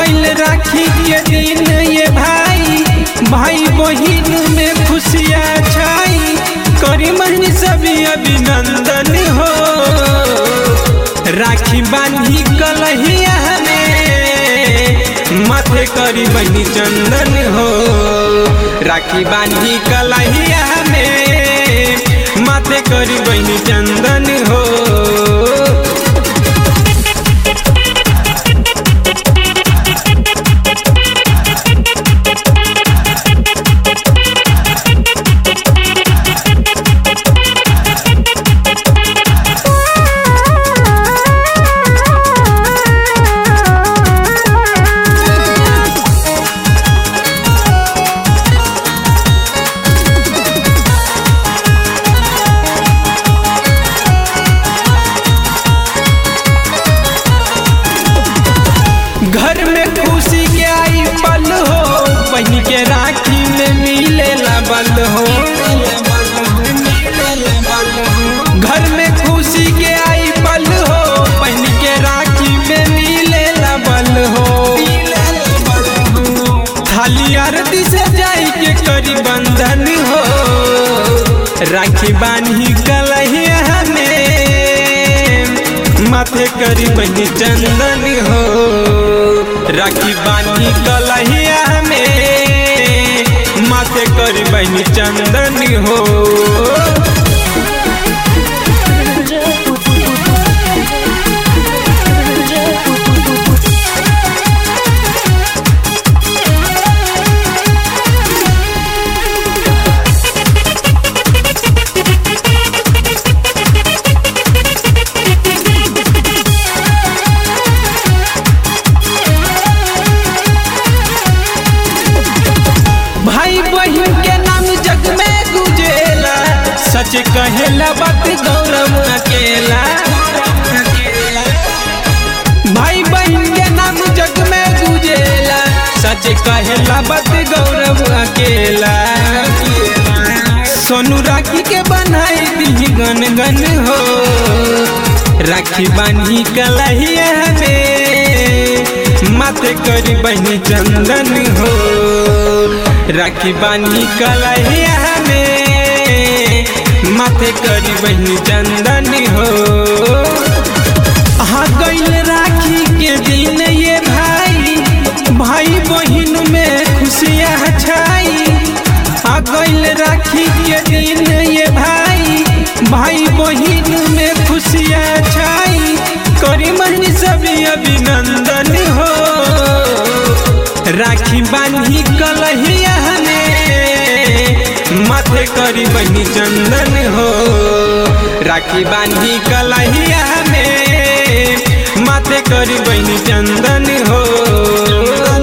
गइल राखी के दिन ये भाई भाई बहिन में खुशियाँ छाई करी महीनी सभी अभिनंदन हो राखी बांधी कलहिया में माथे करी बहनी चंदन हो राखी बांधी कलहिया में माथे करी बहनी चंदन हो घर में खुशी के आई पल हो बहन के राखी में मिले बल हो घर में खुशी के आई पल हो बहन के राखी में मिले बल हो थाली आरती से जाई के करी बंधन हो राखी बानी कलहिया में माथे करी बनी चंदन हो राखी बानी कलहिया में माथे करी बनी चंदन हो भाई बहन के नाम जग में गुजेला सच कहेला बात गौरव अकेला भाई बहन के नाम जग में गुजेला सच कहेला बात गौरव अकेला सोनू राखी के बनाई दी गन गन हो राखी बानी कलहिया में माथे करी बहनी चंदन हो राखी बानी कलहिया में माथे करी बहनी चंदन हो हाँ गइल राखी के दिन ये भाई भाई बहिन में खुशियाँ छाई आ गइल राखी के दिन ये भाई भाई बहिन में खुशियाँ छाई करी महीनी सभी अभिनंदन हो राखी बांधी कलहिया में माथे करी बहनी चंदन हो राखी बांधी कलहिया में माथे करी बहनी चंदन हो